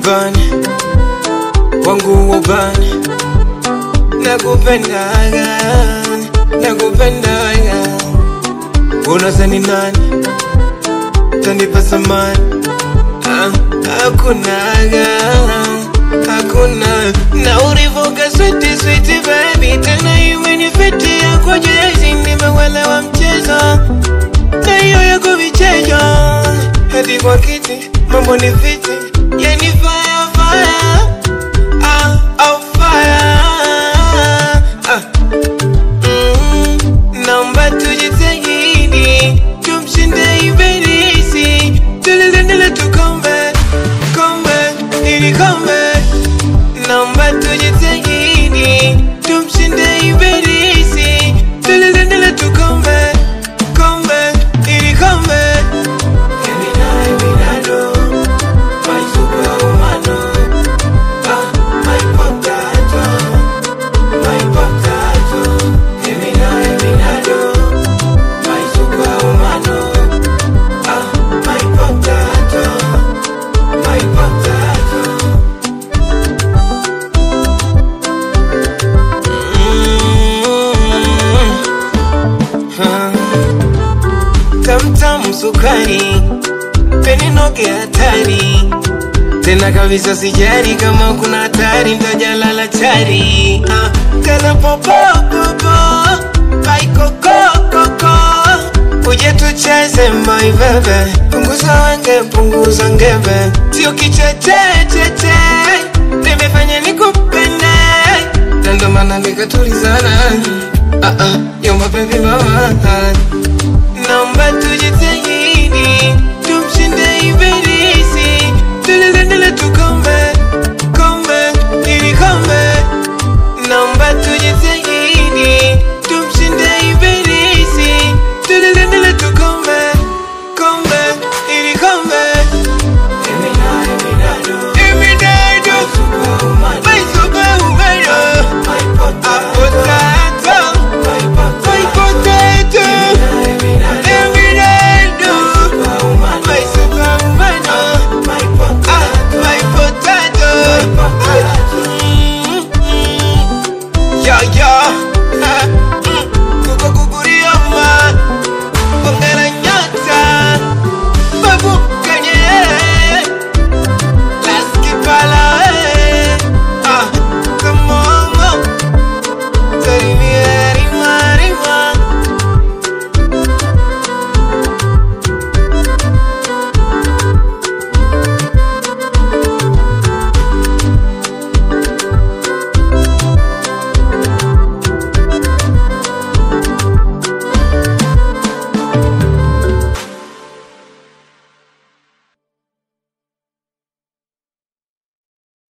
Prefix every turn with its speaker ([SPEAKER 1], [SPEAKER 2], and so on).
[SPEAKER 1] ubani wangu ubani nakupendaga nakupendaga unazani nani tanipa samani Ah, hakunaga hakuna na ulivoga switi switi baby tena imenifitia kwa jezi nimewelewa mchezo na hiyo yako vichejo hadi kwa kiti mambo ni fiti yani fire fire ah, oh fire ah. Mm, naomba tujitahidi tumshinde ibilisi tulilendele tukombe kombe ili kombe naomba tujitahidi tumshinde ibilisi tulilendele tukombe kombe ili kombe Gemini, Minado, my superwoman, ah, my potato, my potato. Gemini, Minado, my superwoman, ah, my potato, my potato. Mm, ah. Tamtam sukari, peninoge hatari tena kabisa, sijari kama kuna hatari, ntajalala chari ah. Tena popo popo baikoko koko, uje tucheze mai bebe, punguza wenge, punguza ngebe, sio kichechecheche, nimefanya nikupende, na ndo maana nikatulizana ah, ah, yo mabebi mama naomba tujitahidi tumshinde ibilisi tulilendele tukombe kombe ili kombe naomba tujitahidi tumshinde ibilisi tulilendele tukombe kombe ili kombe Iminado, my superwoman, potato, my potato. Eminado, my superwoman, ah, my potato. Mm, mm. Yeah, yeah. Ah,